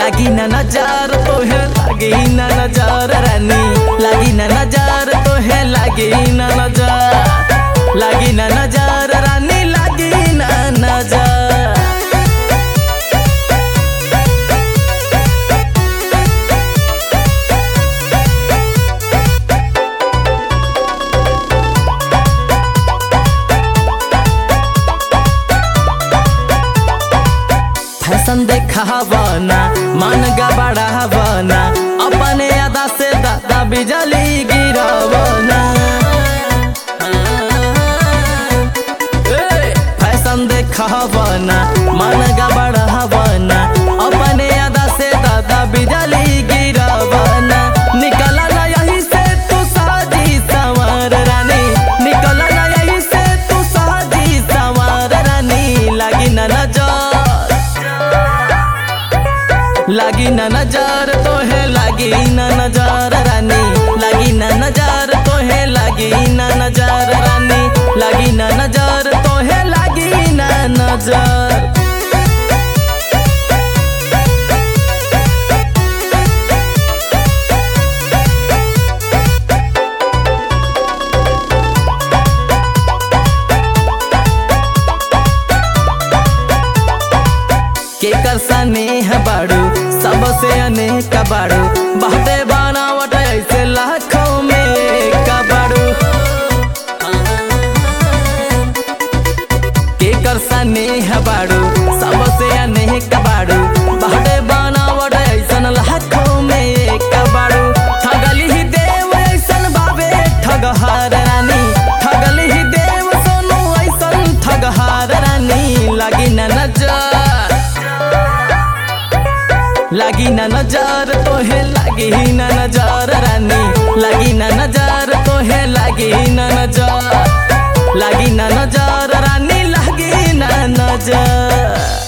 लागी ना नजर तोहे लागी ना नजर रानी लागी ना नजर तोहे लागी ना नजर लागी ना नजर रानी लागी ना नजर फैशन देखावना मन गबड़ावना अपने अदा से दादा बिजली गिरावना ए, फैशन देखावना मन गबड़ावना अपने अदा से दादा बिजली गिरावना निकला ना यही से तू साजी सवार रानी निकला ना यही से तू साजी सवार रानी लागी ना नजर लागी ना नजर तोहे लागी ना नजर रानी लागी ना नजर तोहे लागी ना नजर रानी लागी ना नजर तोहे लागी ना नजर केकर स्नेह बाड़ू सबसे अनेक बाड़ू बहुते बनावट ऐसे लाखों में एक बाड़ू केकर स्नेह बाड़ू सबसे अनेक बाड़ू बहुते बनावट ऐसन लाखों में एक बाड़ू ठगली ही देव ऐसन बाबे ठगहार रानी ठगली ही देव सोनू ऐसन ठगहार रानी लागी ना नजर लागी ना नजर तोहे लागी ना नजर रानी लागी ना नजर तोहे लागी ना नजर लागी ना नजर रानी लागी ना नजर